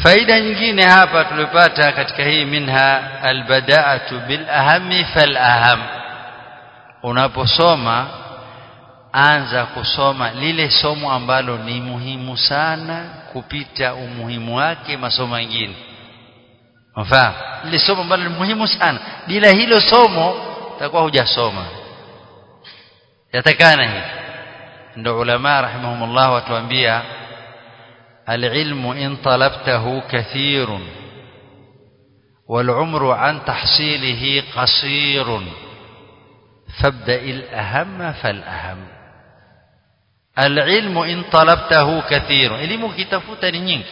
faida nyingine hapa tulipata katika hii minha albada'atu bil ahami fal aham unaposoma anza kusoma lile somo ambalo ni muhimu sana kupita umuhimu wake masomo mengine mfahamu lile somo ambalo ni muhimu sana bila hilo somo utakuwa hujasoma yatakana hivi ndio ulama rahimahumullah watuambia العلم إن طلبته كثير والعمر عن تحصيله قصير فابدأ الأهم فالأهم العلم إن طلبته كثير elimu kitafuta ni nyingi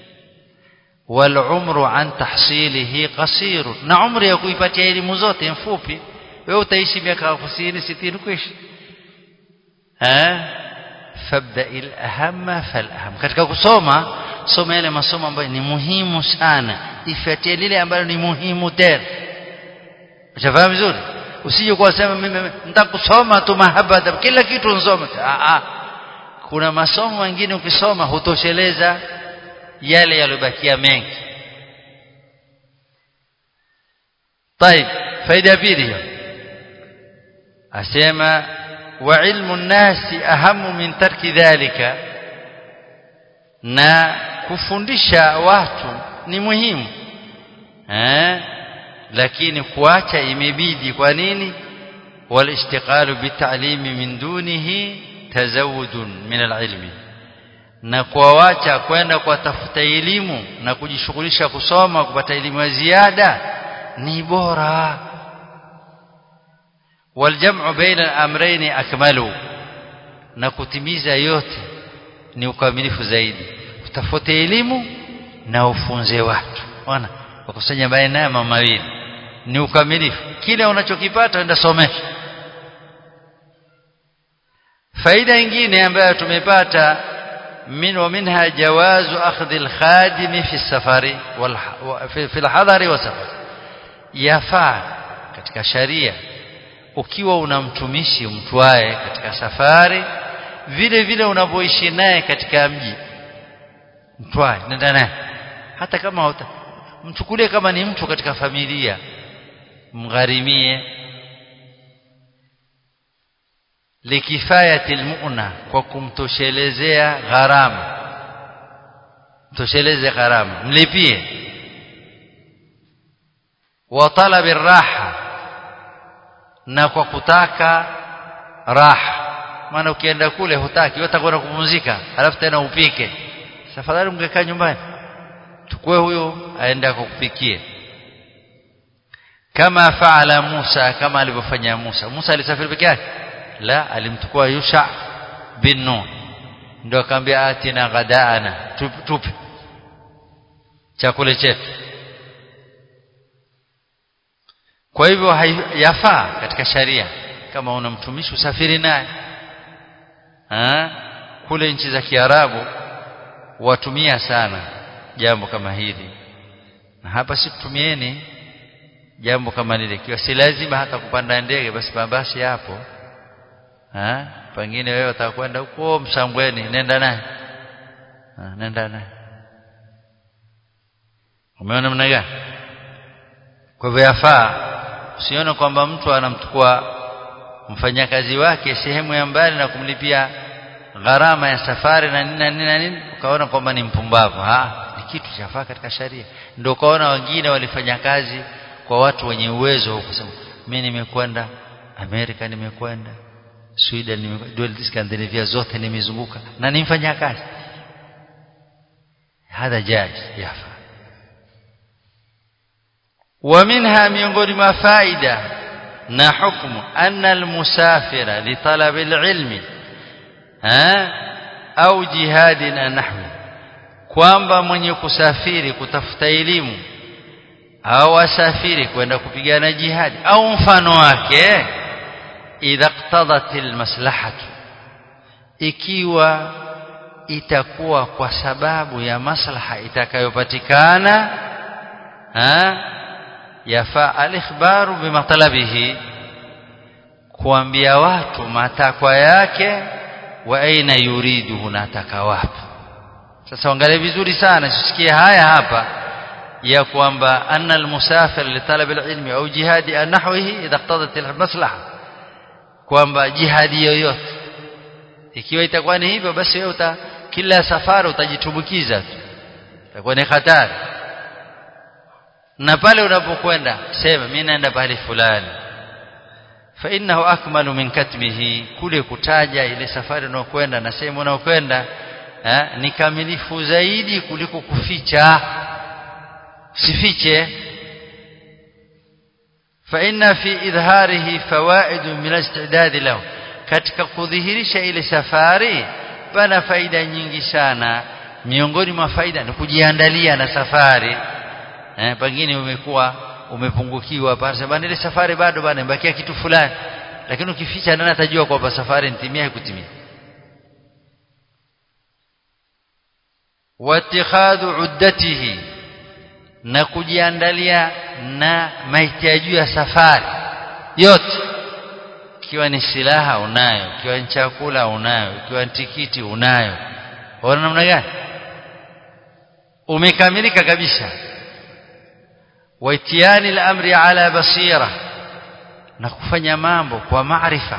والعمر عن تحصيله قصير na umri ya kuipatia elimu zote mfupi wewe utaishi miaka 50 60 kuishi eh fabda al-aham fal-aham katika kusoma soma yale masomo ambayo ni muhimu sana ifuatie lile ambalo ni muhimu tena ushafahamu vizuri usije kwa sema mimi nitakusoma tu mahaba kila kitu nsome ah kuna masomo mengine ukisoma hutosheleza yale yaliyobakia mengi طيب faida pili asema وعلم الناس أهم من ترك ذلك na kufundisha watu ni muhimu eh lakini kuacha imebidi kwa nini walishtiqalu bitalimi min dunihi tazawudun min alilmi na kuawacha kwenda kutafuta elimu na kujishughulisha kusoma kupata elimu ya ziada ni bora والجمع بين الامرين اكمل na kutimiza yote ni ukamilifu zaidi utafuta elimu na ufunze watu ona wakusanya baina ya mama mawili ni ukamilifu kile unachokipata enda somesha faida nyingine ambayo tumepata min wa minha jawazu akhdhi al-khadim fi safari wal fi al-hadari wa safar yafaa katika sharia ukiwa unamtumishi mtwae katika safari vile vile unapoishi naye katika mji mtwae nenda naye hata kama uta, mchukulie kama ni mtu katika familia mgharimie likifayati almu'na kwa kumtoshelezea gharama mtosheleze gharama mlipie wa talabi raha na kwa kutaka raha maana ukienda kule hutaki wewe utakwenda kupumzika alafu tena upike safadhali ungekaa nyumbani tukue huyo aende kukupikie kama faala Musa kama alivyofanya Musa Musa alisafiri peke yake la alimtukua Yusha bin Nun ndio akamwambia atina ghadaana tupe tup. chakula chetu kwa hivyo yafaa katika sharia kama una mtumishi usafiri naye kule nchi za Kiarabu watumia sana jambo kama hili na hapa si tumieni jambo kama lile kiwa si lazima hata kupanda ndege basi mabasi hapo ha pengine wewe utakwenda huko Msambweni nenda naye nenda naye umeona namna gani kwa hivyo yafaa usione kwamba mtu anamchukua mfanyakazi wake sehemu ya mbali na kumlipia gharama ya safari na nini na nini na nini ukaona kwamba ni mpumbavu ha ni kitu chafaa katika sharia ndio ukaona wengine walifanya kazi kwa watu wenye uwezo kusema mimi nimekwenda Amerika nimekwenda Sweden nimekwenda Scandinavia zote nimezunguka na nimfanya kazi hadha jaiz yafa ومنها miongoni mwa faida na hukumu anna almusafira litalab alilmi au jihadin nahwi kwamba mwenye kusafiri kutafuta elimu au asafiri kwenda kupigana jihadi au mfano wake idha iqtadat almaslahatu ikiwa itakuwa kwa sababu ya maslaha itakayopatikana yafaa alikhbaru bimatalabihi kuambia watu matakwa yake wa aina yuridu unataka wapi sasa angalia vizuri sana sisikie haya hapa ya kwamba anna almusafir li talab alilmi au jihadi nahwihi idha iqtadat almaslaha kwamba jihadi yoyote ikiwa itakuwa ni hivyo basi wewe uta kila safari utajitumbukiza tu itakuwa ni hatari na pale unapokwenda sema mimi naenda pale fulani fa innahu akmalu min katmihi kule kutaja ile safari unayokwenda na sehemu unayokwenda ni kamilifu zaidi kuliko kuficha sifiche fa inna fi idharihi fawaid min istidad lahu katika kudhihirisha ile safari pana faida nyingi sana miongoni mwa faida ni kujiandalia na safari eh pengine umekuwa umepungukiwa pale sababu ile safari bado bana imbakia kitu fulani lakini ukificha nani atajua kwamba safari nitimia kutimia watikhadhu uddatihi na kujiandalia na mahitaji ya safari yote ikiwa ni silaha unayo ikiwa ni chakula unayo ikiwa ni tikiti unayo ona namna gani umekamilika kabisa waitiani al-amri ala basira na kufanya mambo kwa maarifa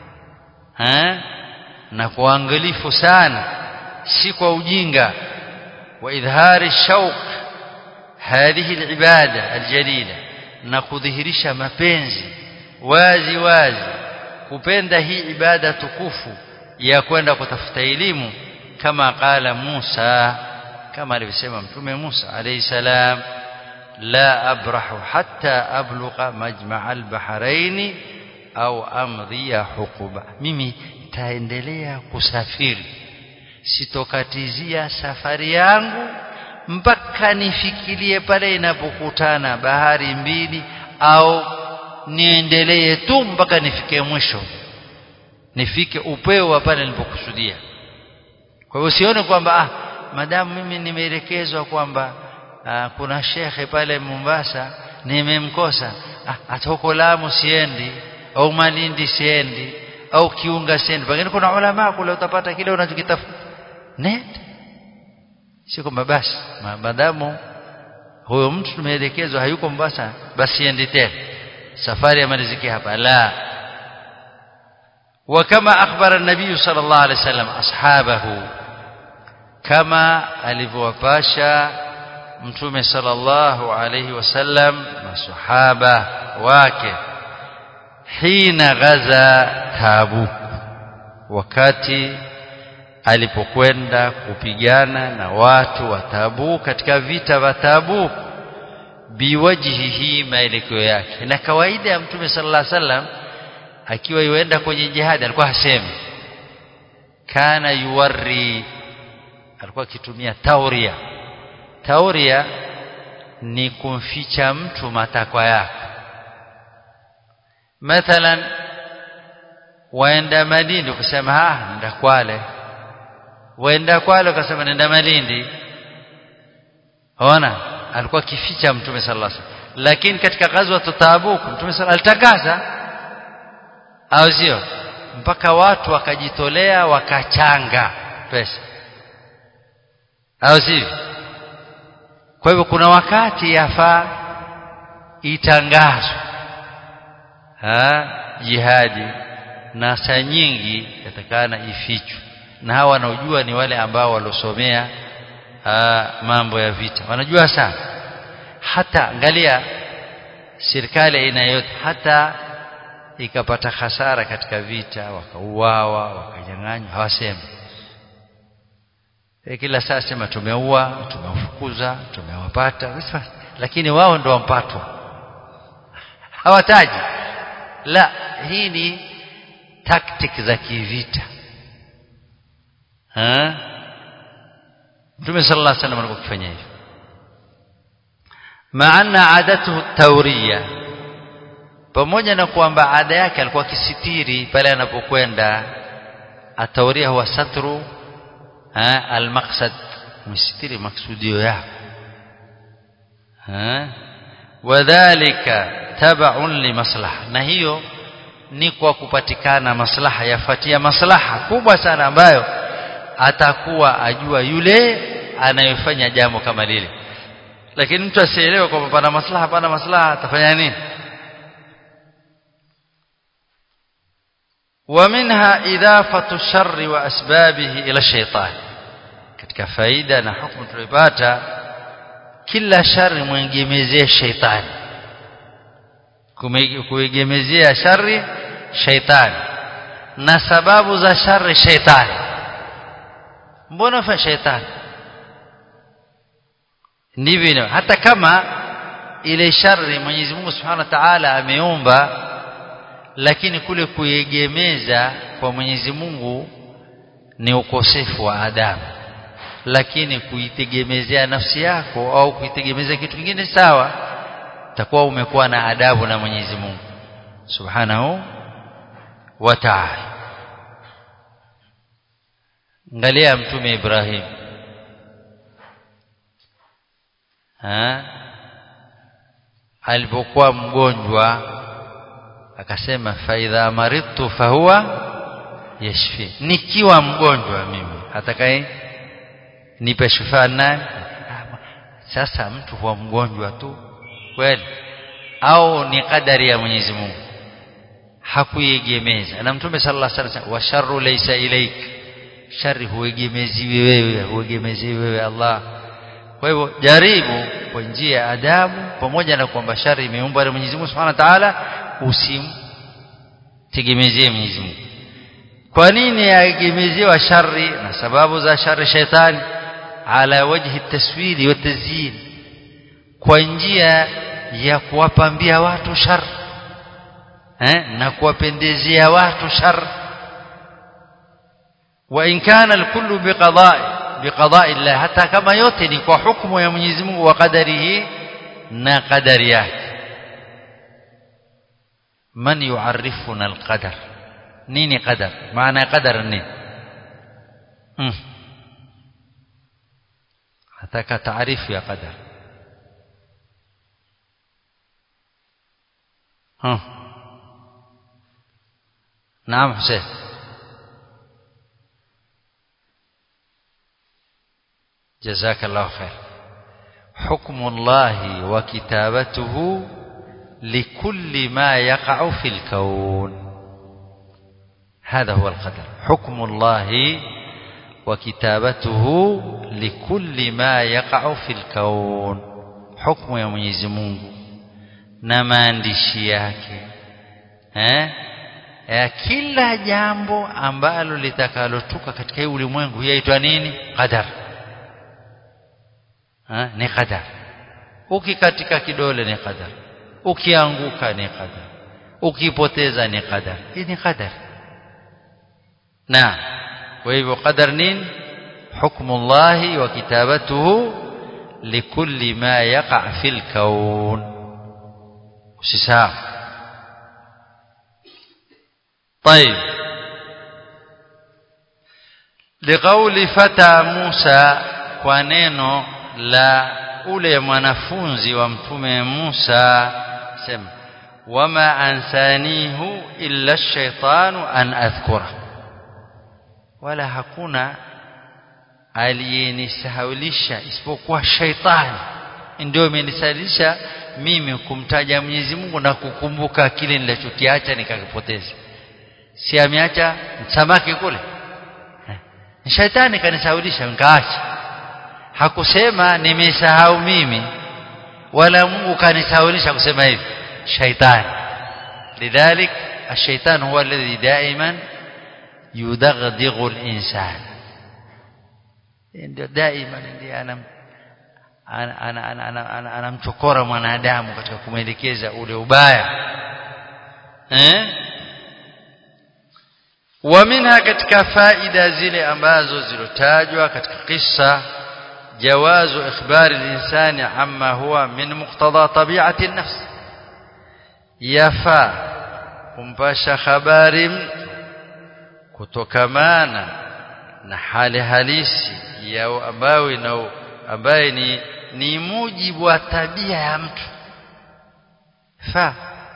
na kwa uangalifu sana si kwa ujinga wa idhari shauq hadhihi al-ibada al-jalila na kudhihirisha mapenzi wazi wazi kupenda hii ibada tukufu ya kwenda kutafuta elimu kama qala Musa kama alivyosema mtume Musa alayhi salam لا أبرح حتى أبلغ مجمع البحرين أو أمضي حقوبة mimi taendelea kusafiri sitokatizia safari yangu mpaka nifikirie pale inapokutana bahari mbili au niendelee tu mpaka nifike mwisho nifike upeo wa pale nilipokusudia kwa hiyo sione kwamba ah madamu mimi nimeelekezwa kwamba Aa, kuna shekhe pale Mombasa nimemkosa ah, hata huko Lamu siendi au Malindi siendi au Kiunga siendi pengine kuna ulama kule utapata kile unachokitafuta nenda si kwamba basi maadamu huyo mtu tumeelekezwa hayuko Mombasa basi endi tena safari amalizike hapa la وكما أخبر النبي صلى الله عليه وسلم أصحابه كما alivyowapasha mtume sallallahu alayhi wasallam masahaba wake hina ghaza tabuk wakati alipokwenda kupigana na watu wa Tabuk katika vita vya Tabuk biwajhihi maelekeo yake na kawaida ya mtume sallallahu alaihi wasallam akiwa yuenda kwenye jihad alikuwa hasemi kana yuwarri alikuwa akitumia tauria tauria ni kumficha mtu matakwa yake mathalan waenda Malindi ukasema ah nenda Kwale waenda Kwale ukasema nenda Malindi ona alikuwa kificha mtume sallallahu alaihi wasallam lakini katika ghazwa Tabuk mtume sallallahu alitangaza au sio mpaka watu wakajitolea wakachanga pesa au sio kwa hivyo kuna wakati yafaa itangazwe jihadi na saa nyingi yatakana ifichwe na hawa wanaojua ni wale ambao walosomea mambo ya vita wanajua sana hata angalia serikali aina yote hata ikapata hasara katika vita wakauawa wakanyang'anywa hawasemi e kila saa sema tumeua tumewafukuza tumewapata lakini wao ndio wampatwa hawataji la hii ni tactic za kivita ha Mtume sallallahu alaihi wasallam alikuwa akifanya hivyo maana adatuhu tawriya pamoja na kwamba ada yake alikuwa akisitiri pale anapokwenda atauria huwa satru ha almaqsad msitiri maksudio yako ha wadhālika tab'un limaslaha na hiyo ni kwa kupatikana maslaha yafuatia maslaha kubwa sana ambayo atakuwa ajua yule anayofanya jambo kama lile lakini mtu asielewe kwamba pana maslaha pana maslaha atafanya nini ومنها إضافة الشر وأسبابه إلى الشيطان katika faida na hukumu tulipata kila shari mwengemezee shaitani kuegemezea shari shaitani na sababu za shari shaitani mbona fa shaitani ndivyo hata kama ile shari Mwenyezi Mungu Subhanahu wa Ta'ala ameumba lakini kule kuegemeza kwa Mwenyezi Mungu ni ukosefu wa adabu lakini kuitegemezea nafsi yako au kuitegemezea kitu kingine sawa takuwa umekuwa na adabu na Mwenyezi Mungu Subhanahu wa Ta'ala angalia mtume Ibrahim ha alipokuwa mgonjwa akasema faidha maridtu fahuwa yashfi nikiwa mgonjwa mimi atakaye nipe shifaa nani sasa mtu huwa mgonjwa tu kweli au ni kadari ya Mwenyezi Mungu hakuiegemeza na mtume sallallahu alaihi wasallam wa sharru laysa ilaik shari huegemeziwi wewe huegemeziwi wewe Allah kwa hivyo jaribu kwa njia ya adabu pamoja na kwamba shari imeumbwa na Mwenyezi Mungu Subhanahu wa Ta'ala usimtegemezie Mwenyezi Mungu kwa nini yaegemezewa shari na sababu za shari shetani ala wajhi taswiri wa tazyin kwa njia ya kuwapambia watu shar eh na kuwapendezea watu shar wa in kana alkullu biqada'i biqada'i Allah hata kama yote ni kwa hukumu ya Mwenyezi Mungu wa qadarihi na qadari yake man yu'arrifuna alqadar nini qadar maana qadar nini hmm. hataka taarifu ya qadar ها نعم حسين جزاك الله خير حكم الله وكتابته لكل ما يقع في الكون هذا هو القدر حكم الله وكتابته لكل ما يقع في الكون حكم يا Mwenyezi Mungu na maandishi yake eh ya kila jambo ambalo litakalotuka katika hii ulimwengu yaitwa nini qadar ha? ni qadar ukikatika kidole ni qadar ukianguka ni qadar ukipoteza ni qadar hii ni qadar na kwa hivyo qadar nini حكم الله وكتابته لكل ما يقع في الكون usisahau طيب لقول فتى موسى kwa neno la ule mwanafunzi wa mtume Musa sema wama ansanihu illa ash-shaytanu an adhkura wala hakuna aliyenisahaulisha isipokuwa shaitani ndio imenisalisha mimi kumtaja Mwenyezi Mungu na kukumbuka kile nilichokiacha nikakipoteza si ameacha samaki kule eh. shaitani kanisaulisha nikaacha hakusema nimesahau mimi wala Mungu kanisaulisha kusema hivi shaitani lidhalik الشيطان هو الذي دائما يدغدغ الإنسان ndio daima ndiye anam anamchokora mwanadamu katika kumwelekeza ule ubaya eh wa minha katika faida zile ambazo zilotajwa katika kisa jawazu ikhbari al-insani amma huwa min muqtada tabi'ati an-nafs yafa kumpasha habari kutokamana na hali halisi ya ambayo ina ambaye ni ni mujibu wa tabia ya mtu fa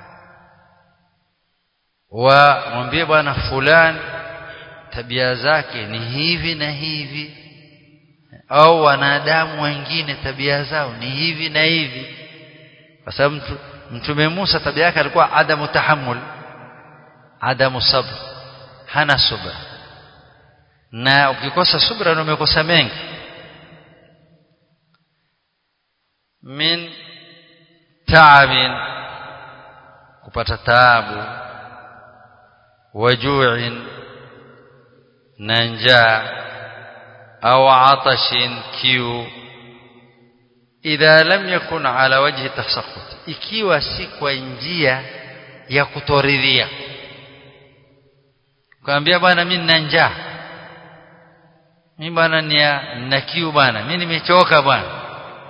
wa mwambie bwana fulani tabia zake ni hivi na hivi au wanadamu wengine tabia zao ni hivi na hivi kwa sababu mtume Musa tabia yake alikuwa adamu tahammul adamu sabr hana subra na ukikosa subra ndio umekosa mengi min taabin kupata taabu wajuin na njaa au atashin kiu idha lam yakun ala wajhi tasakhut ikiwa si kwa njia ya kutoridhia kaambia bwana mimi nina njaa mimi bwana nina kiu bwana mimi nimechoka bwana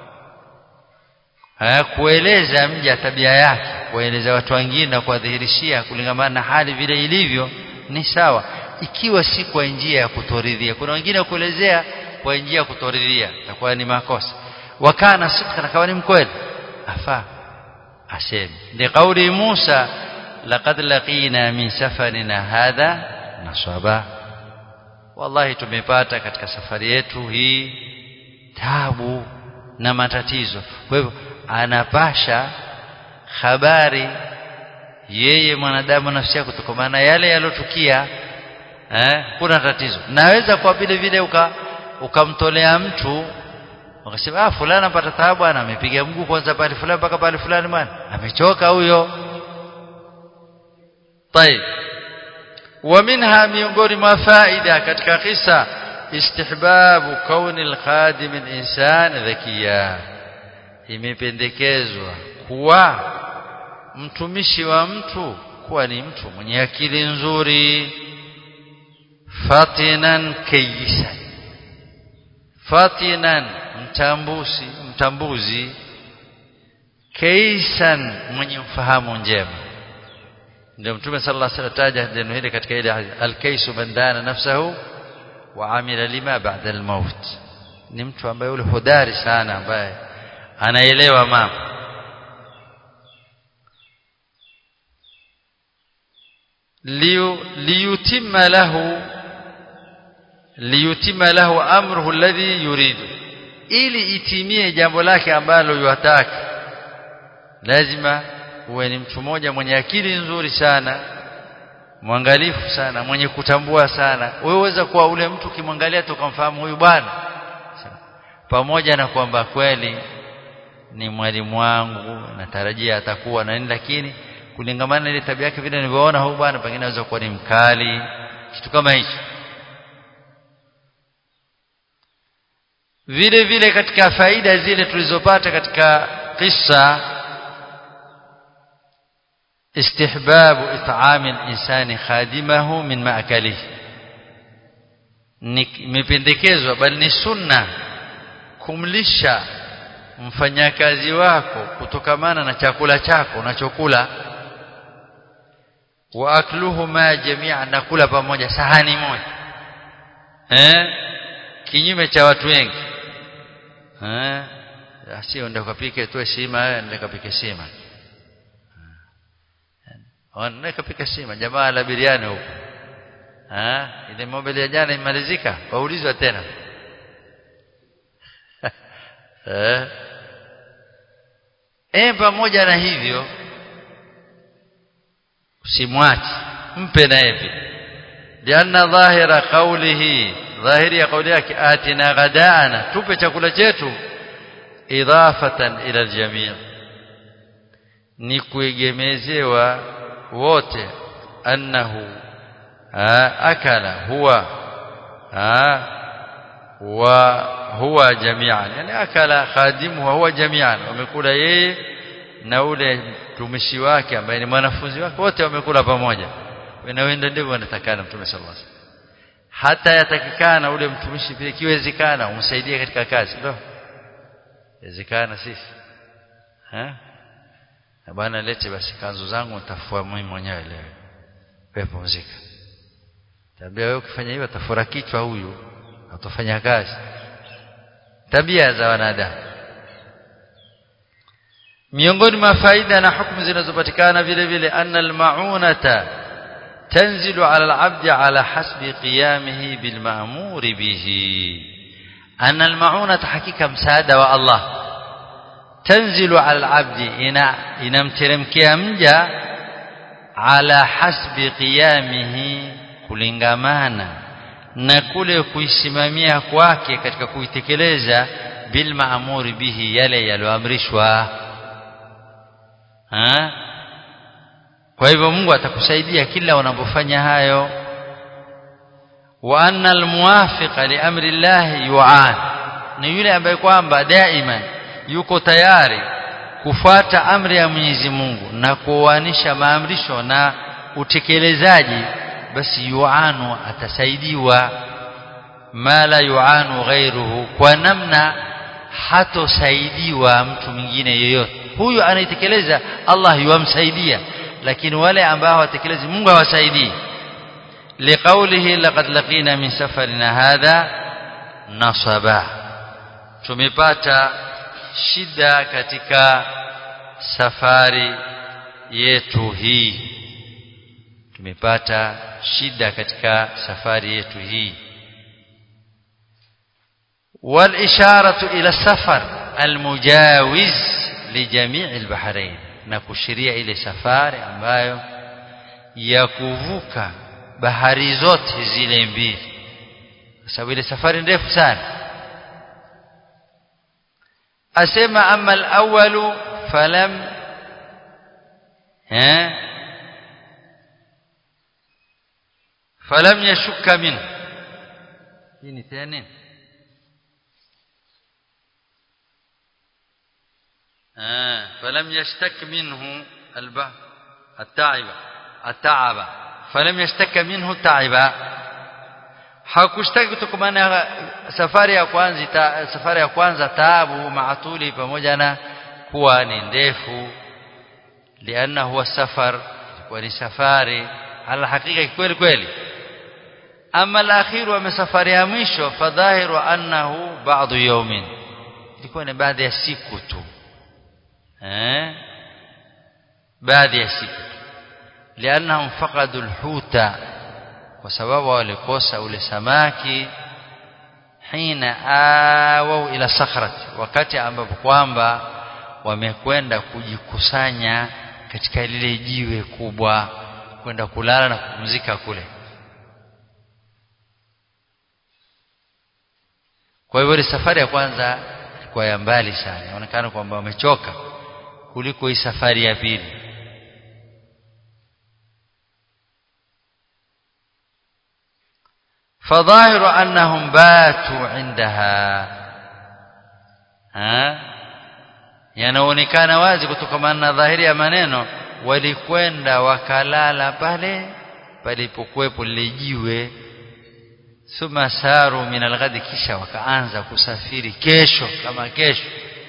haya kueleza mja tabia yake kueleza watu wengine na kuwadhihirishia kulingamana na hali vile ilivyo ni sawa ikiwa si kwa njia ya kutoridhia kuna wengine kuelezea kwa njia ya kutoridhia itakuwa ni makosa wakana sidqa na kawa ni mkweli afaa aseme ni kauli Musa laqad laqina min safarina hadha nasaba wallahi tumepata katika safari yetu hii tabu na matatizo kwa hivyo anapasha habari yeye mwanadamu nafsi yake kutokana na yale yalotukia eh kuna tatizo naweza kwa vile vile uka ukamtolea mtu ukasema ah fulani anapata taabu bwana amepiga mguu kwanza pale fulani mpaka pale fulani bwana amechoka huyo طيب ومنها miongoni mwa faida katika kisa istihbabu kauni alkhadim alinsan dhakiya imependekezwa kuwa mtumishi wa mtu kuwa ni mtu mwenye akili nzuri fatinan kayisan fatinan mtambuzi mtambuzi kaisan mwenye mfahamu njema ndio mtume sallallahu alaihi wasallam taja neno hili katika ile alkaisu bandana nafsahu wa amila lima ba'da almaut ni mtu ambaye yule hodari sana ambaye anaelewa mambo liyutimma lahu liyutimma lahu amruhu alladhi yuridu ili itimie jambo lake ambalo yuataka lazima uwe ni mtu mmoja mwenye akili nzuri sana mwangalifu sana mwenye kutambua sana wewe uweza kuwa ule mtu ukimwangalia tukamfahamu huyu bwana pamoja na kwamba kweli ni mwalimu wangu natarajia atakuwa na nini lakini kulingamana ile tabia yake vile nilivyoona huyu bwana pengine anaweza kuwa ni mkali kitu kama hicho vile vile katika faida zile tulizopata katika kisa istihbabu it'ami al-insani khadimahu min ma'kalihi nimependekezwa bali ni sunna kumlisha mfanyakazi wako kutokamana na chakula chako unachokula wa akluhuma jami'an nakula pamoja sahani moja eh kinyume cha watu wengi eh sio ndio kapike tu sima ndio kapike sima ndio kapike sima jamaa la biriani huko eh ile mobile ya jana imalizika waulizwa tena eh eh pamoja na hivyo usimwache mpe na yeye lianna dhahira qawlihi dhahiri ya kauli yake atina ghadaana tupe chakula chetu idafatan ila aljamii ni kuegemezewa wote annahu akala huwa wa huwa jami'an yani akala khadimu huwa jami'an wamekula yeye na ule mtumishi wake ambaye ni mwanafunzi wake wote wamekula pamoja wanaenda ndivyo wanatakana mtume sallallahu alaihi wasallam hata yatakikana ule mtumishi pia kiwezekana umsaidie katika kazi ndio wezekana sisi eh bwana lete basi kanzu zangu nitafua mimi mwenyewe leo wewe pumzika tabia wewe ukifanya hivyo atafura kichwa huyu atafanya kazi tabia za wanadamu miongoni mwa faida na hukumu zinazopatikana vile vile anna almaunata tanzilu ala alabdi ala hasbi qiyamihi bilma'mur bihi anna almaunata hakika msaada wa Allah tanzilu ala alabdi ina inamteremkia mja ala hasbi qiyamihi kulingamana na kule kuisimamia kwake katika kuitekeleza bil maamuri bihi yale yaliyoamrishwa kwa hivyo Mungu atakusaidia kila unapofanya hayo wa anna almuwafiqa li amri Allah yu'an ni yule ambaye kwamba daima yuko tayari kufuata amri ya Mwenyezi Mungu na kuoanisha maamrisho na utekelezaji basi yu'anu atasaidiwa ma la yu'anu ghairuhu kwa namna hatosaidiwa mtu mwingine yoyote huyu anaitekeleza Allah yuamsaidia lakini wale ambao hawatekelezi Mungu hawasaidii liqaulihi laqad laqina min safarina hadha nasaba tumepata shida katika safari yetu hii tumepata shida katika safari yetu hii والإشارة إلى السفر المجاوز لجميع البحرين na kushiria ile safari ambayo ya kuvuka bahari zote zile mbili kwa sababu ile safari ndefu sana asema ama al-awwalu falam eh falam yashukka min hii ni tena آه فلم يشتك منه البه التعب التعب فلم يشتك منه التعب hakushtaki kutokana na safari ya kwanza ta, safari ya kwanza taabu maatuli pamoja na kuwa ni ndefu lianna huwa safar kwa ni safari ala hakika kweli kweli ama al-akhiru ama safari ya mwisho fadhahiru annahu ba'du yawmin ilikuwa ni baadhi ya siku tu eh baadhi ya siku lianahum faqadu alhuta kwa sababu walikosa ule samaki hina awau ila sakhrati wakati ambapo kwamba wamekwenda kujikusanya katika lile jiwe kubwa kwenda kulala na kupumzika kule kwa hivyo ile safari ya kwanza ilikuwa ya mbali sana inaonekana kwamba wamechoka kuliko hii safari ya pili فظاهر أنهم باتوا عندها ها yanaonekana wazi kutokana na dhahiri ya maneno walikwenda wakalala pale palipokuwepo lile jiwe thumma saru min alghadi kisha wakaanza kusafiri kesho kama kesho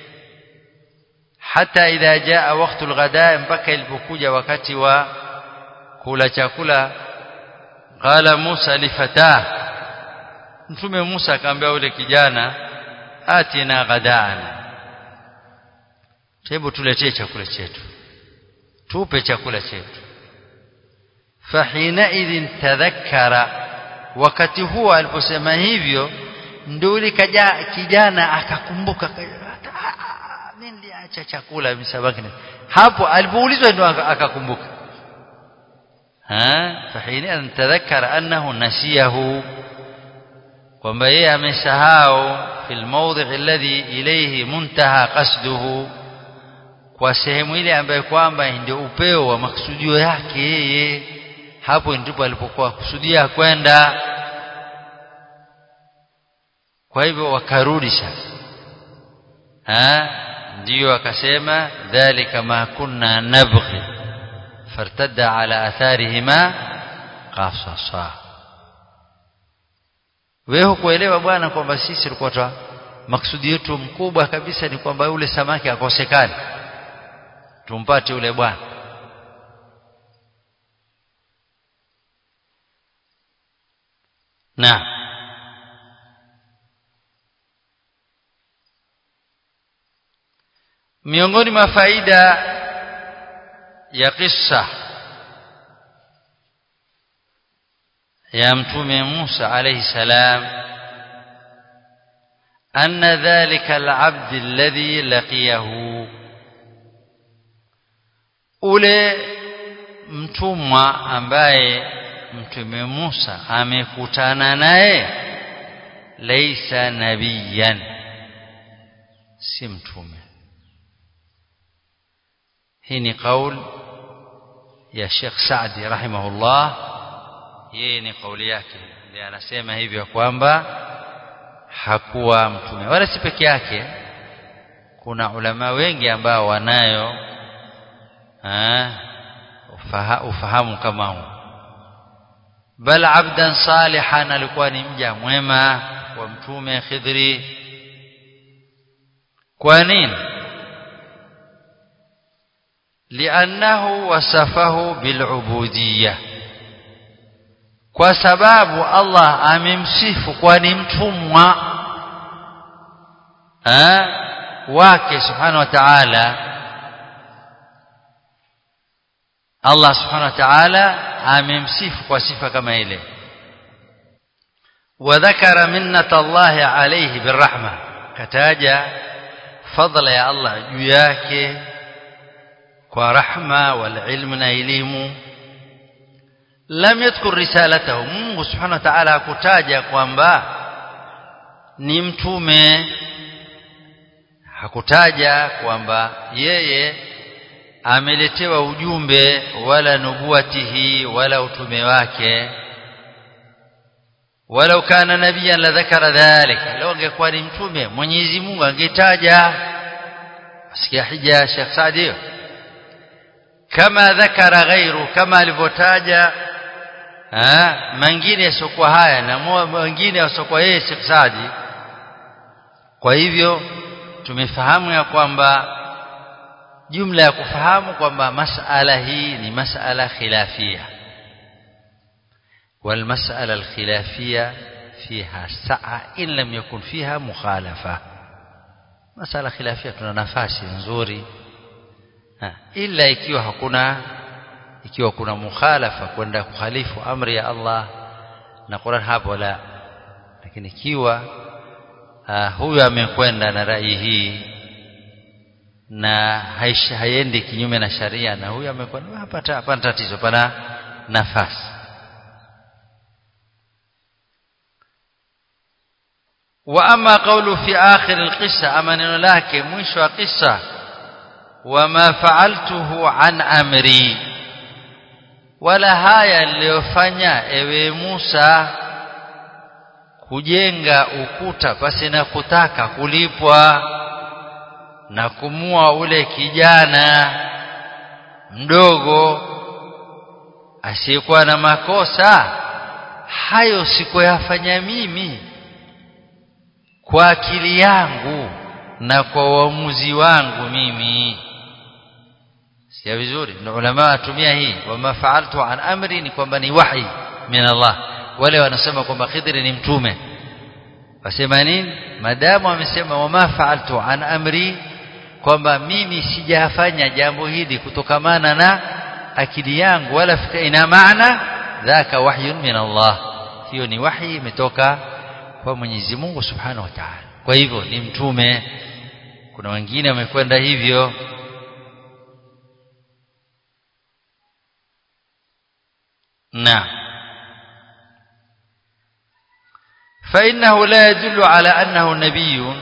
hata idha jaa wakati alghada mpaka ilipokuja wakati wa kula chakula qala Musa lifatah mtume Musa akamwambia yule kijana atina ghadana hebu tuletee chakula chetu tupe chakula chetu fahina idhin tadhakkara wakati huo aliposema hivyo ndio yule kijana akakumbuka mimi niliacha chakula msabaki hapo alipoulizwa ndio akakumbuka ha fahina idhin tadhakkara annahu nasiyahu kwamba yeye amesahau fil mawdhi alladhi ilayhi muntaha qasduhu kwa sehemu ile ambayo kwamba ndio upeo wa maksudio yake yeye hapo ndipo alipokuwa kusudia kwenda kwa hivyo wakarudi sasa ha ndio akasema dhalika ma kunna nabghi fartadda ala atharihima qasasa wewe hukuelewa bwana kwamba sisi tulikuwa twa maksudi yetu mkubwa kabisa ni kwamba yule samaki akosekane tumpate yule bwana na miongoni mwa faida ya kisa ya mtume Musa alayhi salam أن ذلك العبد الذي لقيه ule mtumwa ambaye mtume Musa amekutana naye laisa nabiyan si mtume hii ni kauli ya Sheikh Saadi rahimahullah yeye ni kauli yake ndiye anasema hivyo kwamba hakuwa mtume wala si peke yake kuna ulama wengi ambao wanayo ha, ufaha, ufahamu kama huu bal abdan salihan alikuwa ni mja mwema wa mtume Khidri kwa nini liannahu wasafahu bilubudiyya kwa sababu Allah amemsifu kwa ni mtumwa wake subhanahu wa ta'ala Allah subhanahu wa ta'ala amemsifu kwa sifa kama ile وذكر منة الله عليه بالرحمة كتاجا فضل يا الله juu yake kwa rahma wal ilm na elimu lam yadhkur risalatahu Mungu subhanahu wa ta'ala hakutaja kwamba ni mtume hakutaja kwamba yeye ameletewa ujumbe wala nubuwatihi wala utume wake walau kana nabiyan la dhakara dhalik law angekuwa ni mtume Mwenyezi Mungu angetaja asikia hija Sheikh Saadi kama dhakara ghairu kama alivyotaja mengine yasiokuwa haya na mengine yasiokuwa yeye Sheikh Saadi kwa hivyo tumefahamu ya kwamba jumla ya kufahamu kwamba masala hii ni masala khilafia والمسألة الخلافية فيها سعة إن لم يكن فيها مخالفة مسألة خلافية tuna nafasi nzuri ila ikiwa hakuna ikiwa kuna mukhalafa kwenda kukhalifu amri ya Allah na Qur'an hapo la lakini ikiwa huyu amekwenda na rai hii na haiendi kinyume na sharia na huyu amekwenda hapata hapana tatizo pana nafasi واما قوله في اخر القصه اما neno lake mwisho wa kisa wama fa'altuhu an amri wala haya niliyofanya ewe Musa kujenga ukuta pasi na kutaka kulipwa na kumua ule kijana mdogo asiyekuwa na makosa hayo sikuyafanya mimi kwa akili yangu na kwa uamuzi wangu mimi sia vizuri na ulama watumia hii wama fa'altu an amri ni kwamba ni wahi min Allah wale wanasema kwamba Khidri ni mtume wasema nini madamu amesema wama fa'altu an amri kwamba mimi sijafanya jambo hili kutokamana na akili yangu wala fikra ina maana dhaka wahyun min Allah hiyo ni wahi imetoka kwa Mwenyezi Mungu Subhanahu wa Ta'ala kwa hivyo ni mtume kuna wengine wamekwenda hivyo na فإنه لا يدل على أنه نبي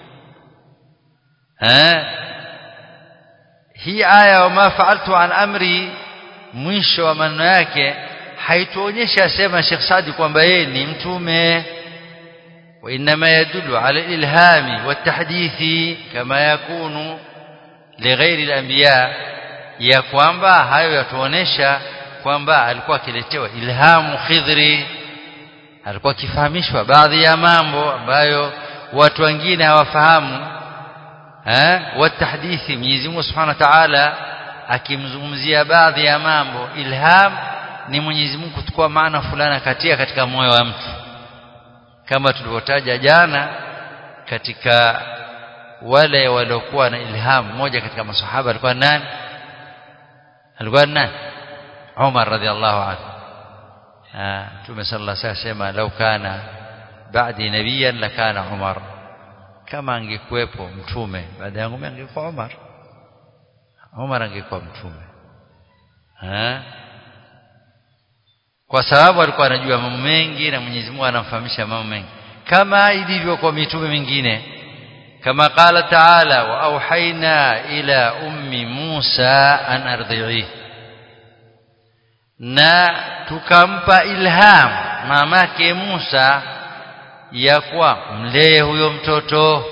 ها hii aya wama fa'altu an amri mwisho wa maneno yake haituonyesha sema Sheikh Sadi kwamba yeye ni mtume وإنما يدل على الإلهام والتحديث كما يكون لغير الأنبياء ya kwamba hayo yatuonesha kwamba alikuwa akiletewa ilhamu khidri alikuwa akifahamishwa baadhi ya mambo ambayo watu wengine hawafahamu eh watahdithi Mwenyezi Mungu Subhanahu wa Ta'ala akimzungumzia baadhi ya mambo ilham ni Mwenyezi Mungu kuchukua maana fulani katia katika moyo wa mtu kama tulivyotaja jana katika wale waliokuwa na ilham mmoja katika masahaba alikuwa nani alikuwa nani Umar radhiallahu anhu Mtume sallallahu alayhi wasallam lau kana ba'di nabiyan lakana Umar kama angekuwepo mtume baada yangu mimi angekuwa Umar Umar angekuwa mtume ha? kwa sababu alikuwa anajua mambo mengi na Mwenyezi Mungu anamfahamisha mambo mengi kama ilivyo kwa mitume mingine kama qala taala wa auhaina ila ummi Musa an ardhi'i na tukampa ilham mamake Musa ya kuwa mlee huyo mtoto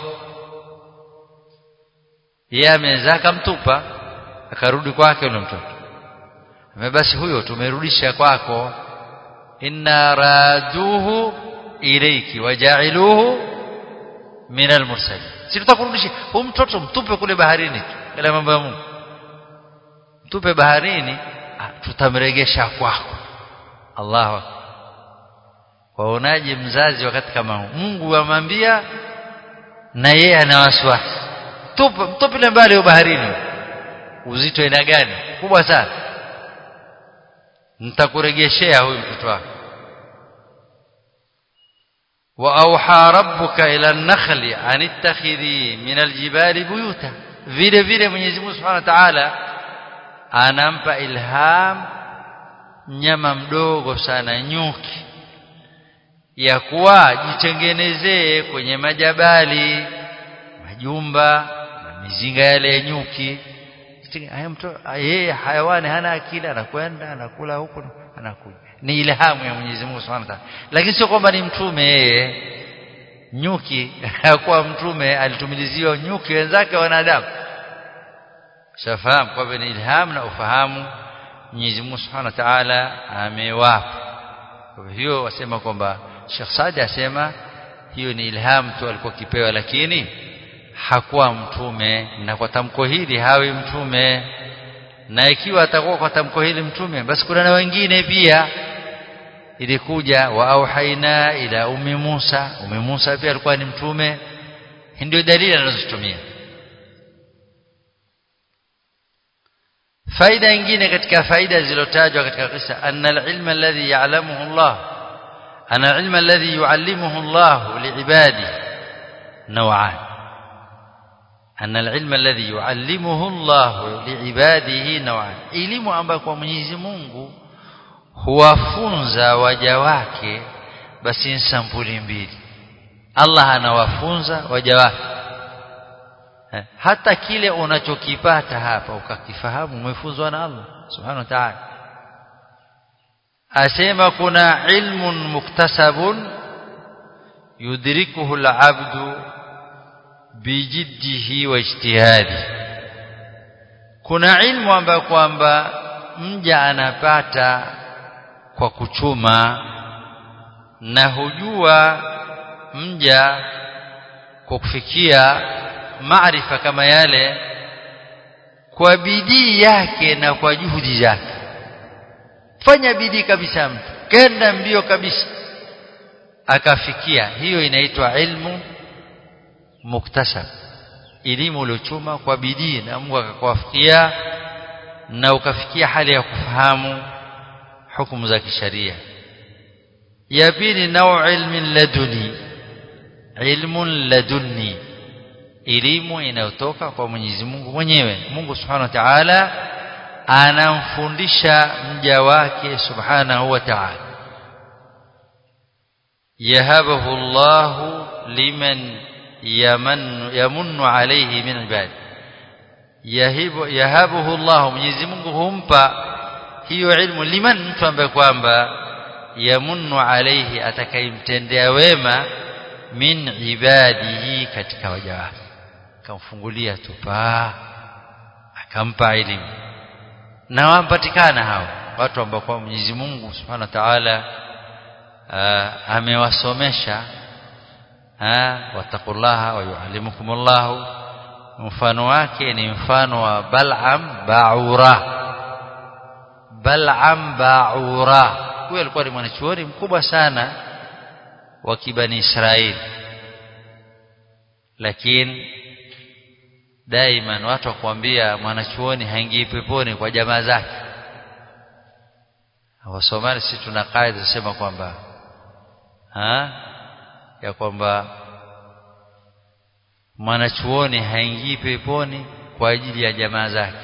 yeye amezaa akamtupa akarudi kwake yule mtoto basi huyo tumerudisha kwako inna raduhu ilayki wajailuhu min almursalin si tutakurudisha huyu mtoto mtupe kule baharini kila mambo ya Mungu mtupe baharini tutamregesha kwako Allahu akbar waonaje mzazi wakati kama huu Mungu amwambia na yeye ana wasiwasi tupe mtupile mbali baharini uzito ina gani kubwa sana nitakuregeshea huyu mtoto wako واوحى ربك الى النخل ان اتخذي من الجبال بيوتا vile vile Mwenyezi Mungu Subhanahu wa Ta'ala anampa ilham nyama mdogo sana nyuki ya kuwa jitengenezee kwenye majabali majumba na mizinga yale ya nyuki yeye hayawani hana akili anakwenda anakula huko anakuja ni ilhamu ya Mwenyezi Mungu Subhanahu wa Ta'ala lakini sio kwamba ni mtume yeye nyuki hakuwa mtume alitumiliziwa nyuki wenzake wanadamu shafahamu kwa ni ilham na ufahamu Mwenyezi Mungu Subhanahu wa Ta'ala amewapa kwa hiyo wasema kwamba Sheikh Saadi asema hiyo ni ilham tu alikuwa kipewa lakini hakuwa mtume na kwa tamko hili hawi mtume na ikiwa atakuwa kwa tamko hili mtume basi kuna na wengine pia ilikuja wa auhaina ila ummi Musa ummi Musa pia alikuwa ni mtume ndio dalili anazotumia faida nyingine katika faida zilizotajwa katika kisa anna al-ilma alladhi ya'lamuhu Allah ana al-ilma alladhi yu'allimuhu Allah li'ibadi naw'an anna al-ilma alladhi yu'allimuhu Allah li'ibadihi naw'an elimu ambayo kwa Mwenyezi Mungu huwafunza waja wake basi ni sampuli mbili Allah anawafunza waja wake hata kile unachokipata hapa ukakifahamu umefunzwa na Allah subhanahu wa ta'ala asema kuna ilmun muktasabun yudrikuhu al-abdu bijiddihi wa ijtihadi kuna ilmu ambayo kwamba mja anapata kwa kuchuma na hujua mja kwa kufikia maarifa kama yale kwa bidii yake na kwa juhudi zake fanya bidii kabisa mtu kenda mbio kabisa akafikia hiyo inaitwa ilmu muktasab elimu uliochuma kwa bidii na Mungu akakuwafikia na ukafikia hali ya kufahamu hukumu za kisharia ya pili nau ilmin laduni ilmun laduni elimu inayotoka kwa Mwenyezi Mungu mwenyewe Mungu Subhanahu wa Ta'ala anamfundisha mja wake Subhanahu wa Ta'ala yahabahu Allah liman yaman yamunnu alayhi min ibadi yahibu yahabuhu Allah Mwenyezi Mungu humpa hiyo ilmu liman mtu ambaye kwamba yamunnu alayhi atakayemtendea wema min ibadihi katika waja wake akamfungulia tupaa akampa elimu na wampatikana hao watu ambao kwa Mwenyezi Mungu Subhanahu wa Ta'ala amewasomesha wattaqullaha wa yuallimukumullahu mfano wake ni mfano wa Bal'am Ba'ura Bal'am Ba'ura huyo alikuwa ni mwanachuoni mkubwa sana wa kibani Israeli lakini daima watu wakwambia mwanachuoni haingii peponi kwa jamaa zake wasomali si tuna kaida tusema kwamba ha ya kwamba mwanachuoni haingii peponi kwa ajili ya jamaa zake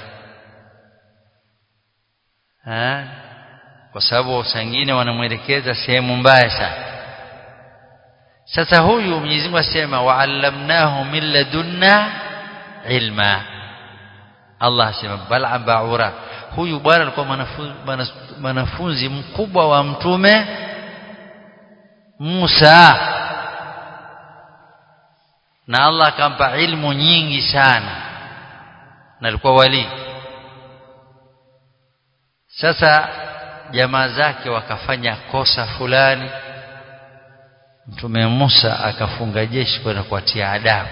ha? kwa sababu sangine wanamwelekeza sehemu mbaya sana sasa huyu Mwenyezi Mungu asema wa'allamnahu min ladunna ilma Allah asema Bal'am Ba'ura huyu bwana alikuwa mwanafunzi mkubwa wa mtume Musa na Allah akampa ilmu nyingi sana na alikuwa wali sasa jamaa zake wakafanya kosa fulani mtume Musa akafunga jeshi kwenda kuwatia adabu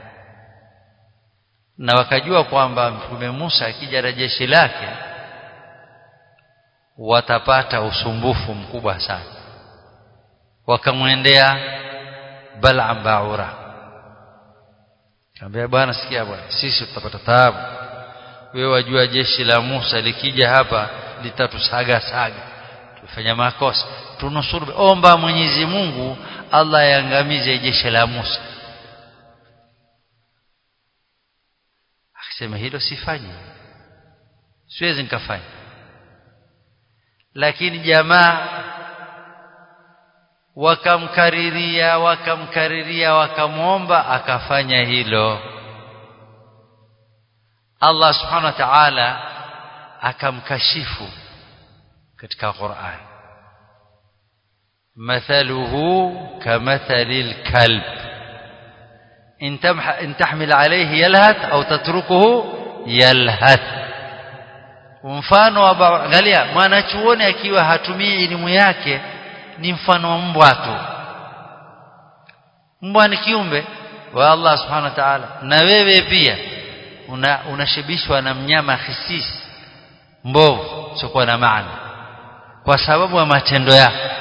na wakajua kwamba mtume Musa akija na jeshi lake watapata usumbufu mkubwa sana wakamwendea Bal'am Ba'ura Kaambia bwana sikia bwana sisi tutapata taabu wewe wajua jeshi la Musa likija hapa litatusaga saga tufanya makosa tunusuru omba Mwenyezi Mungu Allah yangamize jeshi la Musa akisema hilo sifanyi siwezi nikafanya lakini jamaa wakamkariria wakamkariria wakamwomba akafanya hilo Allah subhanahu wa ta'ala akamkashifu katika Qur'an mathaluhu kamathalil kalb in tamha in tahmil alayhi yalhath au tatrukuhu yalhath mfano wa angalia mwanachuoni akiwa hatumii elimu yake ni mfano wa mbwa tu mbwa ni kiumbe wa Allah subhanahu wa ta'ala na wewe pia una unashibishwa na mnyama hisisi mbovu sio na maana kwa sababu ya matendo yako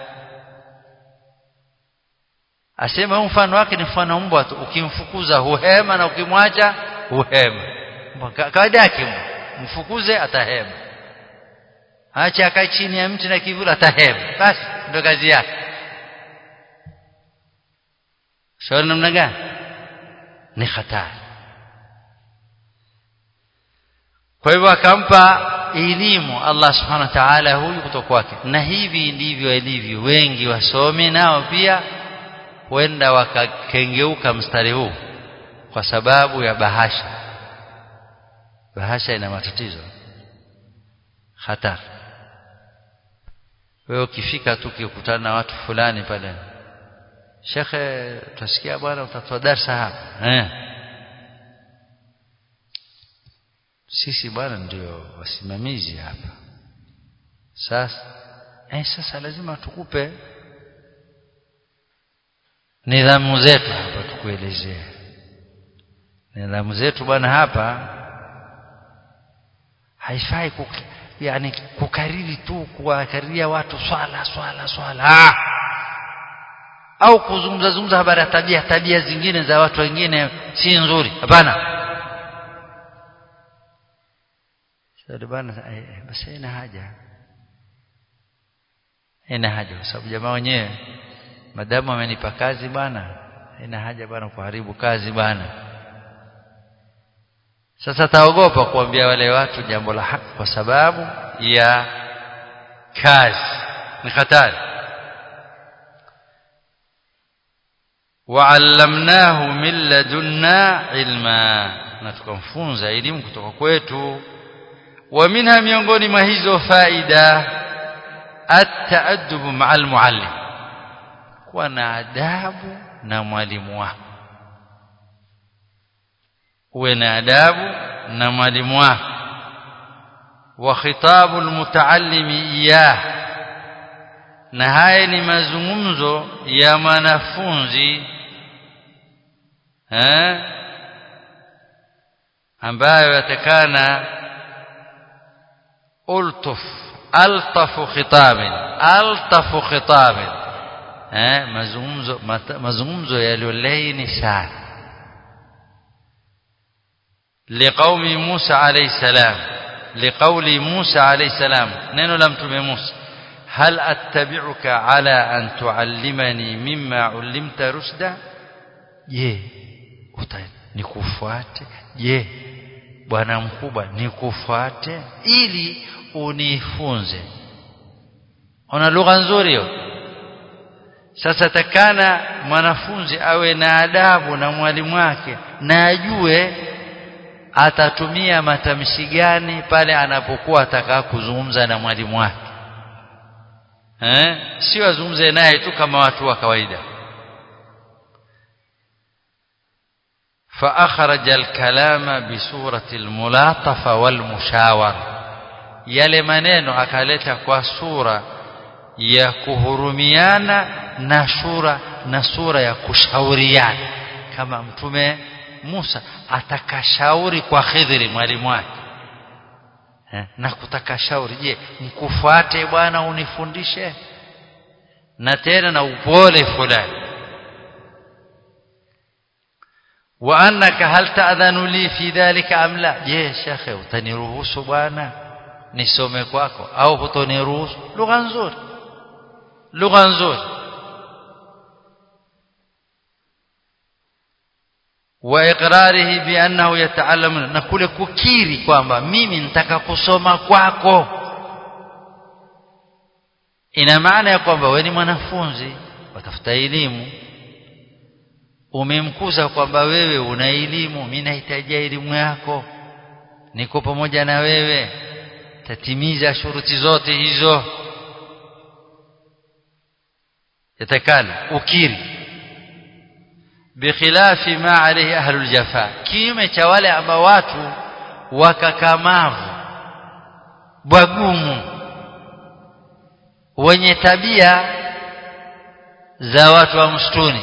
asema mfano wake ni mfano mbwa tu ukimfukuza huhema na ukimwacha huhema kawaida yake mfukuze atahema acha akae chini ya mti na kivuli atahema basi ndio kazi yake shauri namna gani ni hatari kwa hivyo akampa elimu Allah subhanahu wa ta'ala huyu kutoka kwake na hivi ndivyo ilivyo wengi wasomi nao pia huenda wakakengeuka mstari huu kwa sababu ya bahasha bahasha ina matatizo hatari wewe ukifika tu ukikutana na watu fulani pale shekhe utasikia bwana utatoa darsa hapa eh sisi bwana ndio wasimamizi hapa sasa eh sasa lazima tukupe nidhamu zetu hapa tukuelezee nidhamu zetu bwana hapa haifai kuk, yani kukariri tu kuwakariria watu swala swala swala ah! au kuzungumza zungumza habari ya tabia tabia zingine za watu wengine si nzuri hapana sasa bwana basi haina haja haina haja kwa sababu jamaa wenyewe madamu amenipa kazi bwana haina haja bwana kuharibu kazi bwana sasa taogopa kuambia wale watu jambo la haki kwa sababu ya kazi ni hatari wa'allamnahu min ladunna ilma na tukamfunza elimu kutoka kwetu wa minha miongoni mwa hizo faida at-ta'addub ma'al muallim kuwa na adabu na mwalimu wako uwe na adabu na mwalimu wako wa khitabu almutaallimi iyah na haya ni mazungumzo ya mwanafunzi eh ambayo yatakana ultuf altafu khitabin altafu khitabin eh mazungumzo mazungumzo yaliyolaini sana لقوم موسى عليه السلام لقول موسى عليه السلام نينو لم تمي موسى هل أتبعك على أن تعلمني مما علمت رشدا je nikufuate je bwana mkubwa nikufuate ili unifunze ona lugha nzuri hiyo sasa takana mwanafunzi awe na adabu na mwalimu wake na ajue atatumia matamshi gani pale anapokuwa ataka kuzungumza na mwalimu wake eh sio azungumze naye tu kama watu wa kawaida فأخرج الكلام بصورة الملاطفة والمشاورة yale maneno akaleta kwa sura ya kuhurumiana na sura na sura ya kushauriana kama mtume Musa atakashauri kwa Khidri mwalimu wake na kutaka shauri je mkufuate bwana unifundishe na tena na upole fulani wa annaka hal ta'dhanu li fi dhalika am la je shekhe utaniruhusu bwana nisome kwako au hutoniruhusu lugha nzuri lugha nzuri wa iqrarihi bi annahu yata'allamu na kule kukiri kwamba mimi nitaka kusoma kwako ina maana ya kwamba wewe ni mwanafunzi watafuta elimu umemkuza kwamba wewe una elimu mimi nahitaji elimu yako niko pamoja na wewe tatimiza shuruti zote hizo yatakana ukiri bikhilafi ma alayhi ahlul jafa kinyume cha wale ambao watu wakakamavu bwagumu wenye tabia za watu wa msituni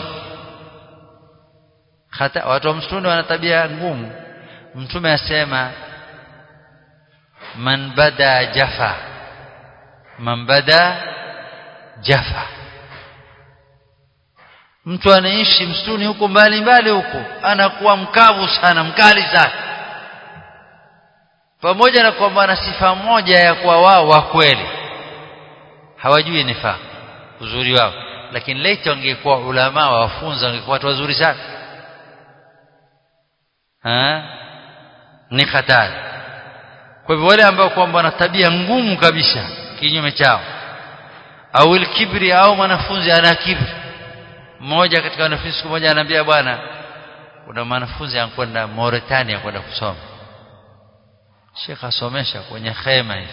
hata watu wa msituni wana tabia ngumu mtume asema man bada jafa man bada jafa mtu anaishi msituni huko mbali mbali huko anakuwa mkavu sana mkali sana pamoja na kwamba ana sifa moja ya kuwa wao wa kweli hawajui nifaa uzuri wao lakini laiti wangekuwa ulama wafunza wangekuwa watu wazuri sana ha? ni hatari kwa hivyo wale ambao kwamba wana tabia ngumu kabisa kinyume chao au kibri au mwanafunzi ana kibri mmoja katika wanafunzi siku moja anaambia bwana kuna mwanafunzi anakwenda Mauritania kwenda kusoma Sheikh asomesha kwenye khema hivi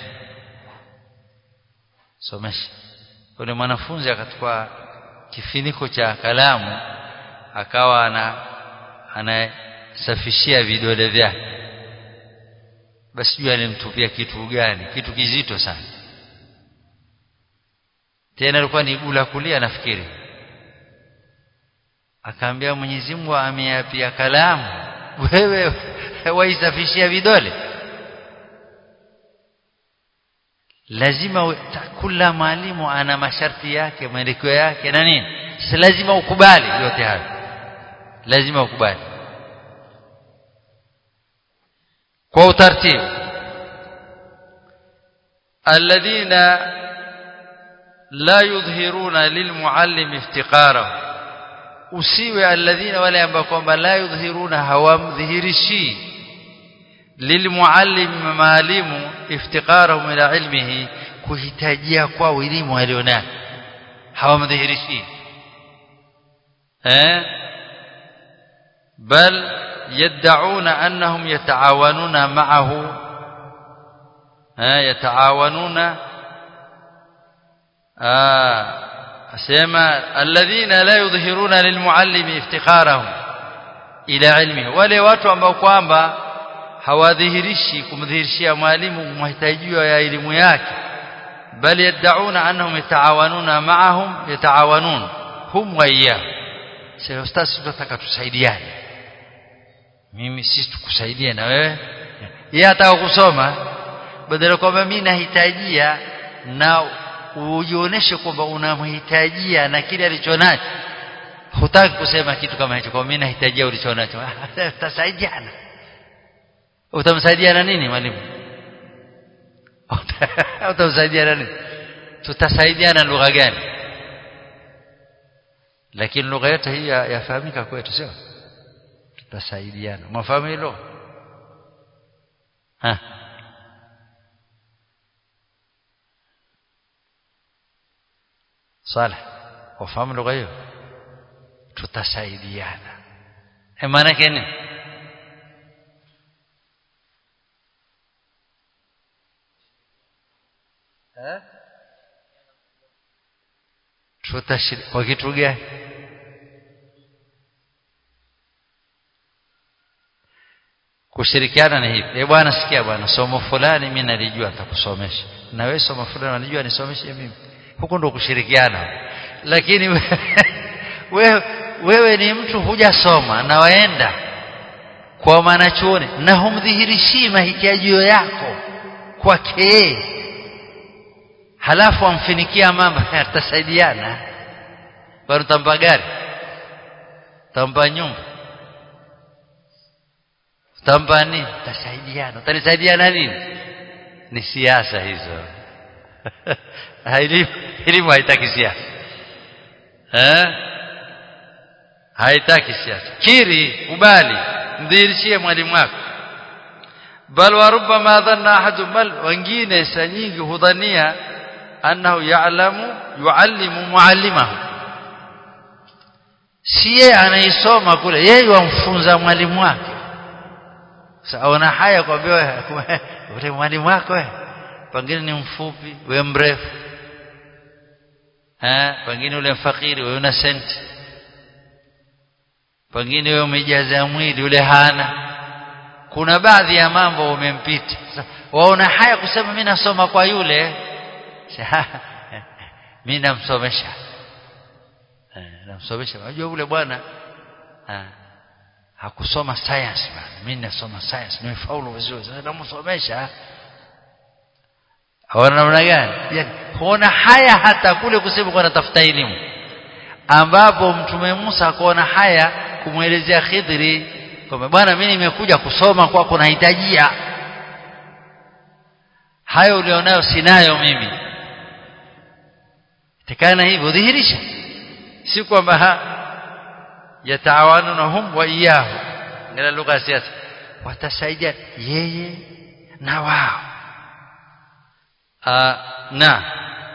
somesha yule mwanafunzi akachukua kifiniko cha kalamu akawa ana anasafishia vidole vyake basi jua alimtupia kitu gani kitu kizito sana tena alikuwa ni gula kulia nafikiri akaambia Mwenyezi Mungu ameapia kalamu wewe waisafishia vidole lazima kila mwalimu ana masharti yake maelekeo yake na nini si lazima ukubali yote hayo lazima ukubali kwa utaratibu alladhina la yudhhiruna lilmuallim iftiqarahu usiwe alladhina wale ambao kwamba la yudhhiruna hawamdhihirishi lilmuallim maalimu iftiqarahum ila ilmihi kuhitajia kwa elimu alionayo hawamdhihirishi eh bal yad'una annahum yata'awanuna ma'ahu eh yata'awanuna ah asema alladhina la yudhhiruna lilmuallimi iftikharahum ila ilmihi wale watu ambao kwamba hawadhihirishi kumdhihirishia mwalimu mahitajiwa ya elimu yake bali yad'una annahum yata'awanuna ma'ahum yata'awanun hum wa iyyah sasa ustaz tunataka tusaidiane mimi sisi tukusaidie na wewe yeye ataka kusoma badala kwamba mimi nahitajia na ujionyeshe kwamba unamhitajia na kile alichonacho hutaki kusema kitu kama hicho kwa mimi nahitajia ulichonacho tutasaidiana utamsaidiana nini mwalimu utamsaidiana nini tutasaidiana lugha gani lakini lugha yote hii yafahamika kwetu sio tutasaidiana mwafahamu hilo ha Saleh wafahamu lugha hiyo tutasaidiana e maana yake nini eh tutashiriki kwa kitu gani kushirikiana ni hivi eh bwana sikia bwana somo fulani mimi nalijua nitakusomesha na wewe somo fulani unajua nisomeshe mimi huko ndo kushirikiana lakini wewe wewe ni mtu hujasoma na waenda kwa mwanachuoni na humdhihirishii mahitaji yako kwake halafu amfinikia mambo yatasaidiana bado tampa gari tampa nyumba tampa nini tasaidiana utanisaidiana nini ni siasa hizo elimu haitaki siasa eh haitaki siasa kiri ubali mdhihirishie mwalimu wako bal wa rubbama dhanna ahadu bal wengine saa nyingi hudhania annahu ya'lamu yuallimu muallimahu si yeye anaisoma kule yeye wamfunza mwalimu wake saona haya kwambia ule mwalimu wako wewe pengine ni mfupi wewe mrefu eh pengine ule mfakiri wewe una senti pengine wewe umejaza mwili ule hana kuna baadhi ya mambo umempita waona haya kusema mimi nasoma kwa yule mimi namsomesha namsomesha unajua yule bwana hakusoma science bwana mimi nasoma science nimefaulu vizuri sasa namsomesha haona namna gani huona haya hata kule kusema kwa natafuta elimu ambapo mtume Musa akaona haya kumwelezea Khidri kwamba bwana mimi nimekuja kusoma kwako nahitajia hayo ulionayo sinayo mimi tekana hivyo dhihirisha si kwamba yataawanunahum wa iyahu ngala lugha ya siasa watasaidia yeye na wao na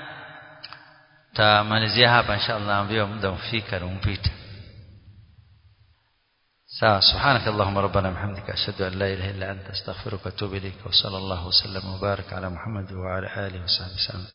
tamalizia hapa inshallah ambiwa muda umfika na umpita sawa subhanak allahumma rabbana bihamdika ashhadu an la ilaha illa anta astaghfiruka wa atubu ilayk wa sallallahu wa sallam wa baraka ala muhammad wa ala alihi wa sahbihi